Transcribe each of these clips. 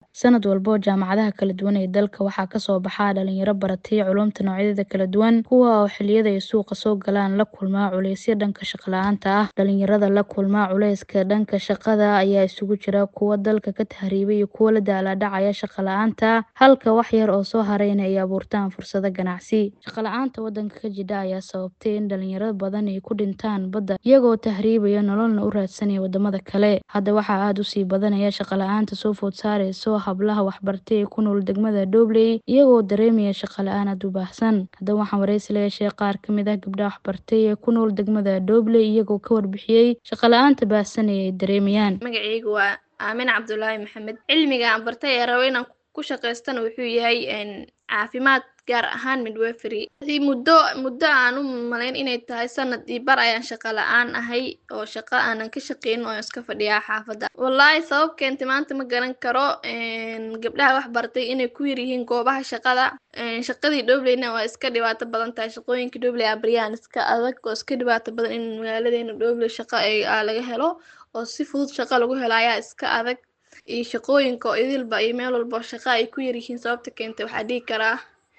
Sanad walba jaamacadaha kala duwan ee dalka waxaa kasoo baxa dhalinyaro baratay culuumta noocyadeeda kala duwan kuwa oo xiliyada ay suuqa soo galaan la kulma culeysyo dhanka shaqo la-aanta ah. Dhalinyarada la kulma culeyska dhanka shaqada ayaa isugu jira kuwa dalka ka tahriibay iyo kuwa la daalaa dhacaya shaqo la-aanta halka wax yar oo soo harayna ay abuurtaan fursado ganacsi. Shaqo la-aanta wadanka ka jidha ayaa sababtay in dhalinyaro badan ay ku dhintaan badda iyagoo tahriibaya nololna u raadsanaya wadamada kale. Hadda waxaa aad usii badanaya shaqo la-aanta soo food saareyso hablaha waxbartay ee ku nool degmada Dhobley iyagoo dareemaya shaqo la-aan aad u baahsan. Haddaba waxaan wareysi la yeeshay qaar kamid ah gabdhaha waxbartay ee ku nool degmada Dhobley iyagoo ka warbixiyey shaqo la-aanta baahsan ee ay dareemayaan. magacaygu waa aamin cabdulaahi maxamed cilmiga aan bartay ee rabo inaan ku shaqaystana wuxuu yahay caafimaad gaar ahaan midwifery muddo muddo aan u malayn inay tahay sanad iyo bar ayaan shaqo la-aan ahay oo shaqo aanan ka shaqeynin oo iska fadhiyaa xaafadda wallaahi sabab keentay maanta ma garan karo gabdhaha wax bartay inay ku yar yihiin goobaha shaqada shaqadii Dhobleyna waa iska dhibaato badan tahay shaqooyinka Dhobley aa baryaan iska adag oo iska dhibaato badan in magaaladeena Dhobley shaqo ay laga helo oo si fudud shaqo lagu helo ayaa iska adag iyo shaqooyinka oo idilba iyo meel walba shaqo ay ku yar yihiin sababta keentay waxaa dhihi karaa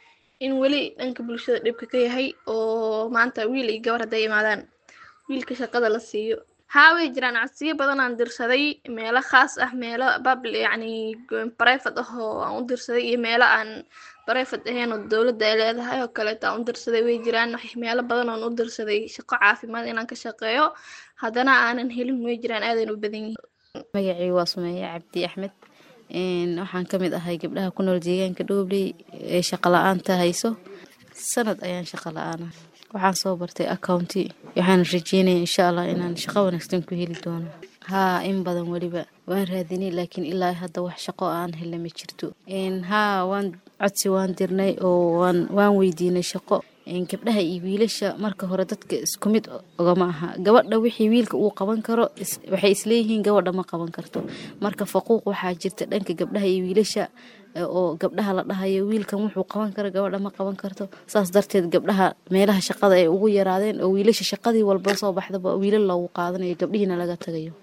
in weli dhanka bulshada dhibka ka yahay oo maanta wiil iyo gabar hadday imaadaan wiilka shaqada la siiyo haa way jiraan codsiyo badan aan dirsaday meelo khaas ah meelo babl yacni private ah oo aan u dirsaday iyo meelo aan private ahayn oo dowladda ay leedahay oo kaleeto aan u dirsaday way jiraan meelo badan oon u dirsaday shaqo caafimaad inaan ka shaqeeyo haddana aanan helin way jiraan aadayna u badan yihiin magacii waa sumeeye cabdi axmed waxaan ka mid ahay gabdhaha ku nool deegaanka Dhobley ee shaqo la-aanta hayso sanad ayaan shaqo la-aan ah waxaan soo bartay accounti waxaan rajeynaya insha allah inaan shaqo wanaagsan ku heli doono haa in badan weliba waan raadinay laakiin ilaa hadda wax shaqo aan helna ma jirto haa waan codsi waan dirnay oo waan waan weydiinay shaqo gabdhaha iyo wiilasha marka hore dadka isku mid ogama aha gabadha wixii wiilka uu qaban karo waxay isleeyihiin gabadha ma qaban karto marka faquuq waxaa jirta dhanka gabdhaha iyo wiilasha oo gabdhaha la dhahayo wiilkan wuxuu qaban karo gabadha ma qaban karto saas darteed gabdhaha meelaha shaqada ay ugu yaraadeen oo wiilasha shaqadii walba soo baxdaba wiilal loogu qaadanayo gabdhihiina laga tagayo